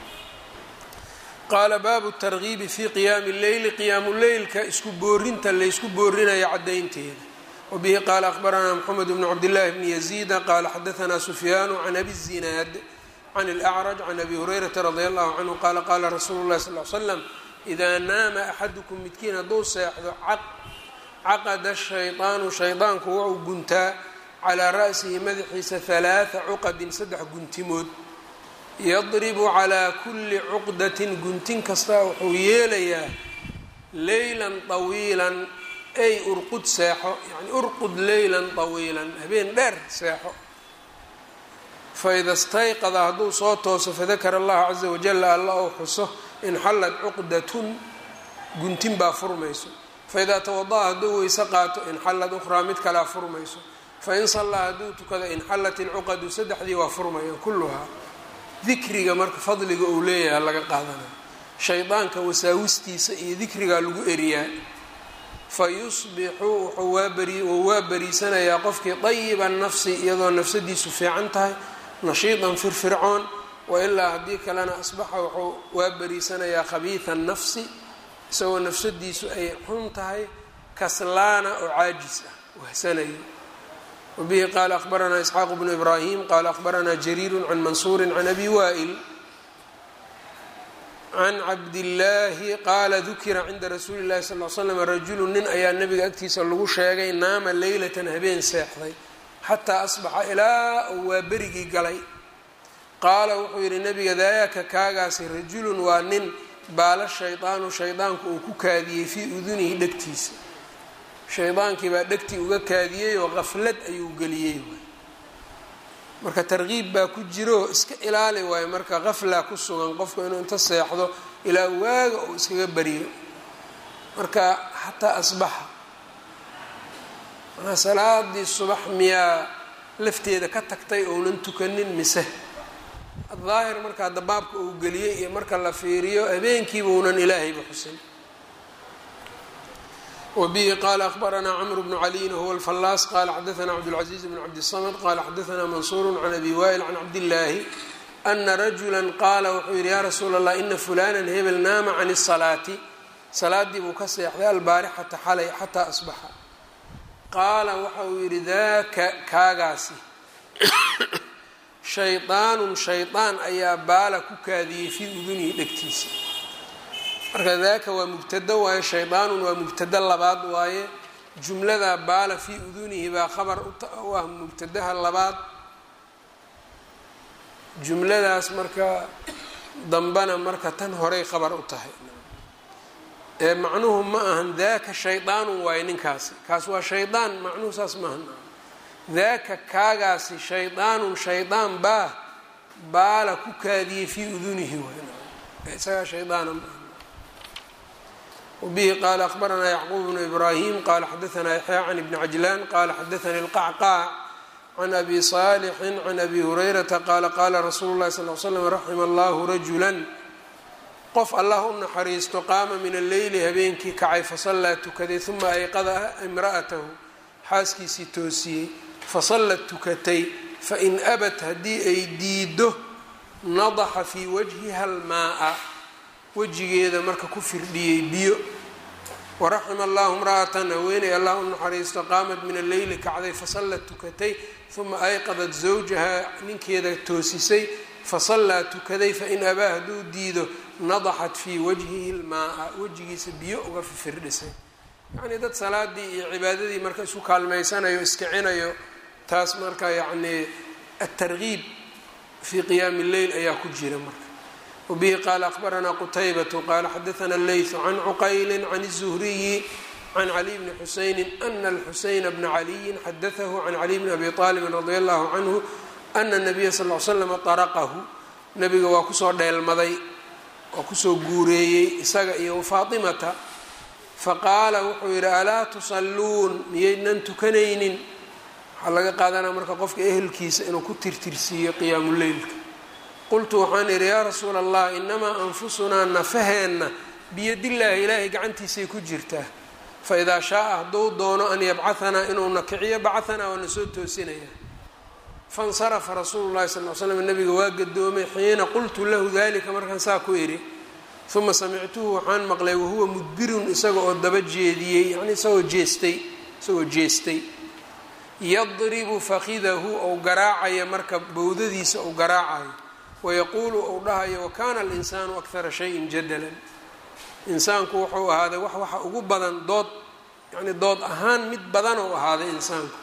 qaala baabu targiibi fii qiyaami lleyli qiyaamu leylka isku boorinta laysku boorinayo caddaynteeda wbihi qaala akhbaranaa mxamed bn cabdillaahi bni yaziida qaala xadaanaa sufyaanu can abi zinaad can اlأcraj can abi hurayrata radi allahu canhu qaala qaala rasuulu llahi sal l slam idaa naama axadukum midkiin hadduu seexdo caqada shayطaanu shaydaanku wuxuu guntaa calaa ra'sihi madaxiisa halaaa cuqadin saddex guntimood yadribu calaa kuli cuqdatin guntin kasta wuxuu yeelayaa leylan طawiilan ay urqud seexo yani urqud leylan طawiilan habeen dheer seexo faida stayqada hadduu soo tooso fadakara allaha caza wajala alla ou xuso inxallad cuqdatun guntin baa furmayso faidaa tawada'a hadduu weyse qaato inxallad ukhraa mid kalea furmayso fain sallaa hadduu tukado inxallat ilcuqadu saddexdii waa furmayaan kulluhaa dikriga marka fadliga uu leeyahay laga qaadanayo shaydaanka wasaawistiisa iyo dikrigaa lagu eriyaa fayusbixu wuxuu waabari wuu waa bariisanayaa qofkii dayiba nafsi iyadoo nafsadiisu fiican tahay nashiidan firfircoon wailaa haddii kalena asbaxa wuxuu waa bariisanayaa khabiida nafsi isagoo nafsadiisu ay xun tahay kaslaana oo caajis ah wahsanayo wabihi qaala akhbaranaa isxaaq bnu ibraahim qaala akhbaranaa jariiru can mansuuri can abi waa'il can cabdillaahi qaala dukira cinda rasuuli llahi sal l slam rajulu nin ayaa nabiga agtiisa lagu sheegay naama leylatan habeen seexday xataa asbaxa ilaa uu waa berigii galay qaala wuxuu yidhi nabiga daayaka kaagaasi rajulun waa nin baala shaydaanu shaydaanku uu ku kaadiyey fii udunihi dhegtiisa shaydaankii baa dhegtii uga kaadiyey oo qaflad ayuu geliyey marka tarkiib baa ku jiro iska ilaali waayo marka qafla ku sugan qofku inuu inta seexdo ilaa waaga uu iskaga bariyo marka xataa asbaxa manaa salaadii subax miyaa lafteeda ka tagtay ounan tukanin mise daahir markaa dabaabka uu geliyey iyo marka la fiiriyo habeenkiiba unan ilaahayba xusin wbihi qala akhbaranaa cmr bnu caliyin huwa alfallaas qala xadaanaa cabdاlcaزiiz bn cabdiلsamd qala xadaanaa mansuur can abi waa'il can cabdillaahi ana rajula qaala wuxuu yihi ya rasuula اllah ina fulana hebel naama can الsalaati salaadii buu ka seexday albaarixata xalay xataa asbaxa qaala waxa uu yihi daka kaagaasi shayطaanun shayطaan ayaa baala ku kaadiyey fii udunihi dhegtiisa marka daaka waa mubtado waaye shaydaanun waa mubtado labaad waaye jumlada baala fii udunihi baa khabar u ah mubtadaha labaad jumladaas marka dambana marka tan horay khabar u tahay ee macnuhu ma ahan daaka shaydaanun waayo ninkaasi kaas waa shaydaan macnuhu saas maahan daaka kaagaasi shaydaanun shaydaan baa baala ku kaadiyey fii udunihi waay isagaa shaydaana maaha wbihi qaala akbaranaa yacquub bnu ibraahim qaala xadaanaa yaxya can ibni cajlaan qaala xadaanii lqacqaac can abi saalixin can abi hurayrata qaala qaala rasuulu llahi sal l slam raxima allahu rajulan qof allah u naxariisto qaama min alleyli habeenkii kacay fasallaa tukaday uma ayqada imra'atahu xaaskiisii toosiyey fasallad tukatay fain abat haddii ay diido nadaxa fii wajhiha almaaa wejigeeda marka ku firdhiyey biyo waraxima allahu imra'atan haweeney allah u naxariisto qaamat min alleyli kacday fasallad tukatay uma ayqadat zawjaha ninkeeda toosisay fasallaa tukaday fain abaa hadduu diido nadaxat fii wajhihi lmaaa wejigiisa biyo uga firdhisay yacnii dad salaadii iyo cibaadadii marka isu kaalmaysanayo iskicinayo taas marka yacnii atargiib fii qiyaami lleyl ayaa ku jira marka wbihi qaala akbaranaa qutaybatu qaala xadaana leytu can cuqayli can الzuhriyi can caliy bni xusayni ana alxusayna bna caliyin xadaahu can caliy bni abi aalibin radi allahu canhu ana nabiya sal l slama araqahu nabiga waa kusoo dheelmaday waa kusoo guureeyey isaga iyo faatimata faqaala wuxuu yidhi alaa tusalluun miyaydnan tukanaynin waxaa laga qaadanaa marka qofka ehelkiisa inuu ku tirtirsiiyo qiyaamuleylka qultu waxaan idhi yaa rasuula allah inamaa anfusunaa nafaheenna biyadillaahi ilaahay gacantiisay ku jirtaa fa idaa shaaa hadduu doono an yabcahanaa inuuna kiciyo bacahanaa waa na soo toosinaya fansarafa rasuulu llahi sal l slam nabiga waa gadoomay xiina qultu lahu dalika markaan saa ku idhi uma samictuhu waxaan maqlay wahuwa mudbirun isaga oo daba jeediyey yani isagoo jeestay isagoo jeestay yadribu fakidahu ou garaacaya marka bowdadiisa ou garaacayo wayaquulu ou dhahayo wakana alinsaanu akara shayin jadalan insaanku wuxuu ahaaday wax waxa ugu badan dood yani dood ahaan mid badan ou ahaaday insaanku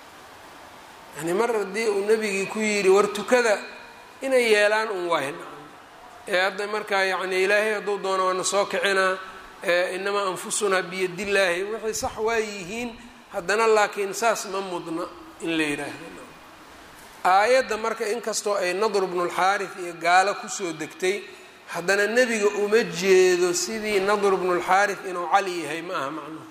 yani mar haddii uu nebigii ku yidhi war tukada inay yeelaan un waahin ee hadda markaa yani ilaahay hadduu doono waana soo kicinaa inamaa anfusunaa biyadillaahi waxay sax waa yihiin haddana laakiin saas ma mudna in la yidhaahdo aayadda marka inkastoo ay nadru bnulxaaris iyo gaalo kusoo degtay haddana nebiga uma jeedo sidii nadru bnulxaaris inuu cali yahay ma aha macnuhu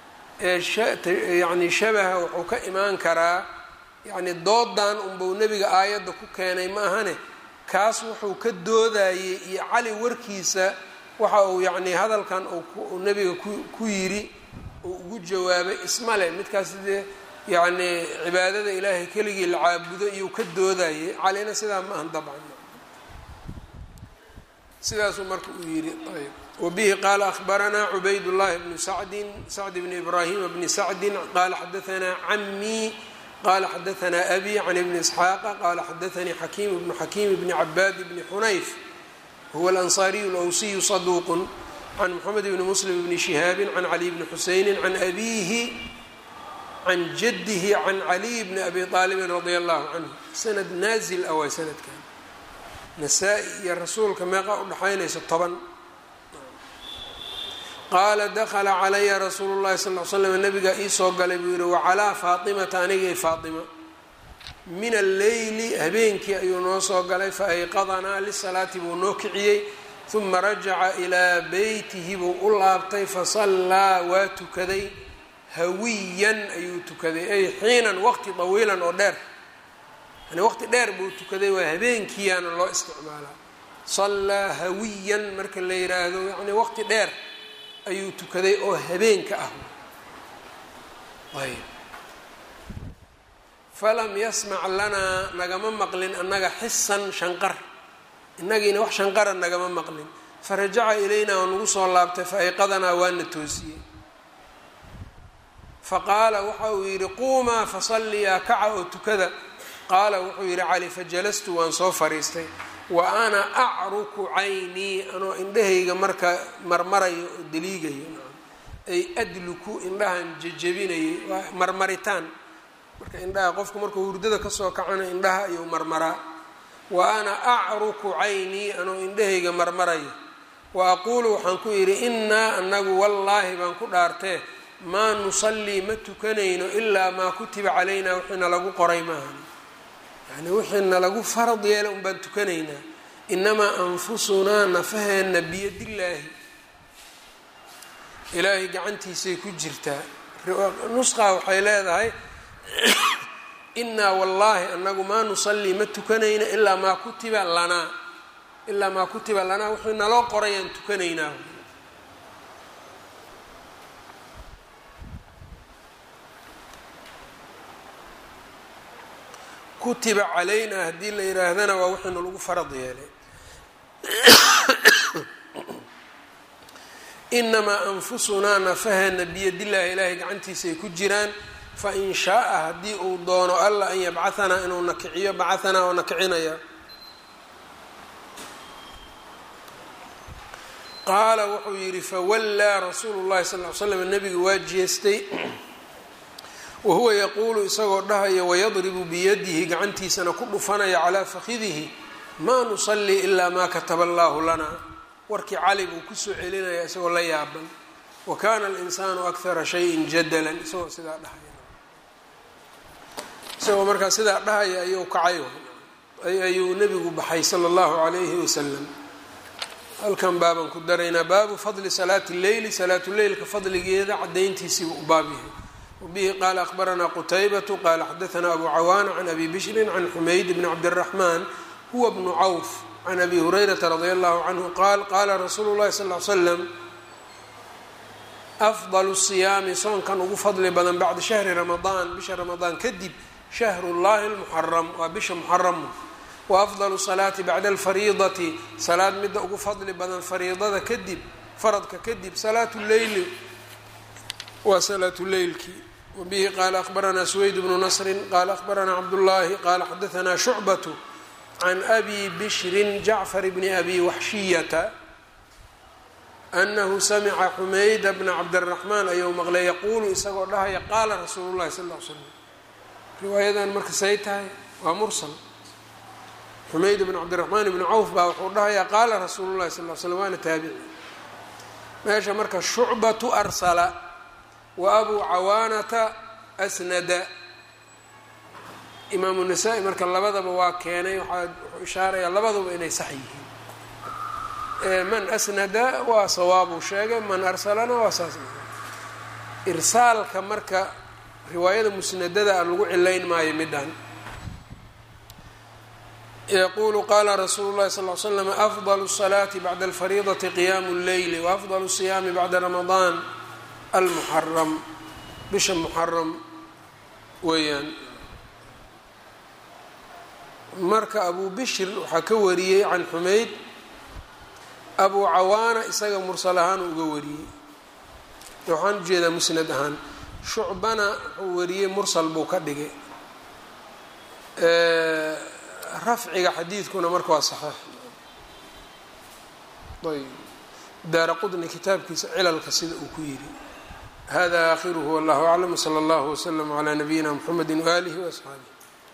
ee yani shabaha wuxuu ka imaan karaa yacni doodan unbau nebiga aayadda ku keenay ma ahane kaas wuxuu ka doodayey iyo cali warkiisa waxa uu yacni hadalkan uu nebiga ku yidhi uu ugu jawaabay ismale midkaas dee yacni cibaadada ilaahay keligii la caabudo iyuu ka doodayay calina sidaa ma ahan dabcan sidaasuu marka uu yidhi ayb wabihi qaala ahbaranaa cubayd llahi bnu sacdin sacd bni ibraahima bni sacdin qaala xadaanaa camii qala xadaanaa abi can ibni isxaaqa qala xadaanii xakiim bnu xakiim bni cabaad bni xunayf huwa alansaariyu lwsiyu saduuqun can moxamed bni muslim bni shihaabi can caliy bni xuseyni can abiihi can jadihi can caliy bni abi aalibin radia allahu canhu sanad naazil ah waay sanadkan nasaa-i iyo rasuulka meeqa udhaxaynaysa toban qaala dakla calaya rasuulu llahi sal l slam nabigaa iisoo galay buu yihi wacalaa faatimata anigay faatima min alleyli habeenkii ayuu noo soo galay faayqadanaa lisalaati buu noo kiciyey uma rajaca ilaa beytihi buu u laabtay fasallaa waa tukaday hawiyan ayuu tukaday ay xiinan waqti dawiilan oo dheer yani waqti dheer buu tukaday waa habeenkiiyaana loo isticmaalaa sallaa hawiyan marka la yiraahdo yani waqti dheer ayuu tukaday oo habeenka ah ayb falam yasmac lanaa nagama maqlin annaga xisan shanqar innagiina wax shanqara nagama maqlin farajaca ilaynaa oo nagu soo laabtay faayqadanaa waana toosiyey faqaala waxa uu yidhi quumaa fasalliyaa kaca oo tukada qaala wuxuu yidhi cali fajalastu waan soo fariistay wa ana acruku caynii anoo indhahayga marka marmarayo oo daliigayo ay adluku indhahan jejebinayay waa marmaritaan marka indhaha qofku markuu hurdada kasoo kacana indhaha ayuu marmaraa wa ana acruku caynii anuu indhahayga marmarayo wa aquulu waxaan ku yidhi innaa anagu wallaahi baan ku dhaartee maa nusallii ma tukanayno ilaa maa kutiba calaynaa wixiina lagu qoray maahan yani wixiina lagu farad yeela un baan tukanaynaa inamaa anfusunaa nafaheenna biyadillaahi ilaahay gacantiisay ku jirtaa nusqaa waxay leedahay innaa wallaahi anagu maa nusallii ma tukanayna ilaa maa kutiba lanaa ilaa maa kutiba lanaa wixii naloo qorayaan tukanaynaa kutiba calaynaa haddii la yihaahdana waa wixiinu lagu farad yeelay inamaa anfusunaa nafaheena biyadillaahi ilaahay gacantiisay ku jiraan fain shaaa haddii uu doono alla an yabcahanaa inuu nakiciyo bacahanaa oo nakicinaya qaala wuxuu yidhi fawallaa rasuulu llahi sal ly slam nabiga waa jeestay wahuwa yaquulu isagoo dhahaya wayadribu biyadihi gacantiisana ku dhufanaya calaa fakidihi maa nusallii ilaa maa kataba allaahu lanaa warkii cali buu kusoo celinaya isagoo la yaaban wa kaana alinsaanu akthara shayin jadalan isagoo sidaa dhahaya isagoo markaa sidaa dhahaya ayuu kacay ayuu nebigu baxay sala allahu calayhi wasalam halkan baabaan ku daraynaa baabu fadli salaati lleyli salaatuleylka fadligeeda cadayntiisiibuu u baab yahay wabihi qaala akhbaranaa qutaybatu qaala xadaanaa abu cawaana can abi bishrin can xumayd bni cabdiraxmaan huwa bnu cawf can abi hurayrata radia allahu canhu qaal qaala rasuulu llahi sal l slam afdalu siyaami soonkan ugu fadli badan bacda shahri ramadaan bisha ramadaan kadib shahru llahi lmuxaram waa bisha muxaramu wa afdalu salaati bacda alfariidati salaad midda ugu fadli badan fariidada kadib faradka kadib salaatu leyli waa salaatu leylkii wabihi qaala akhbaranaa suweyd bnu nasrin qaala akhbaranaa cabdullaahi qaala xadaanaa shucbatu can abi bishrin jacfar bni abi waxshiyata anahu samica xumayda bna cabdiraxmaan ayuu maqlay yaquulu isagoo dhahaya qaala rasuulu llahi sal l slam riwaayadan marka say tahay waa mursal xumayd bn cabdiraxmaan ibni cawf baa wuxuu dhahayaa qaala rasuulu llahi sal l slam waana taabici meesha marka shucbatu arsala wa abuu cawaanata asnada imaamu nasaa-i marka labadaba waa keenay waxaa wuxuu ishaarayaa labaduba inay sax yihiin man asnada waa sawaabuu sheegay man arsalana waa saas irsaalka marka riwaayada musnadada a lagu cilayn maayo midhan yqulu qala rasuulu llahi sal l slam afdlu الsalaati bacda alfariidati qiyaamu اlleyli waafdlu الsiyaami bacda ramadaan almuxaram bisha muxaram weeyaan marka abu bishr waxaa ka wariyey can xumayd abu cawaana isaga mursal ahaan uga wariyey waxaan ujeedaa musnad ahaan shucbana wuxuu wariyey mursal buu ka dhigay rafciga xadiidkuna marka waa saxiix ayb daara qudni kitaabkiisa cilalka sida uu ku yidhi hada aakhiruhu wallahu aclam wsala allahu wslama calaa nabiyina mxamedi waaalihi waasxaabih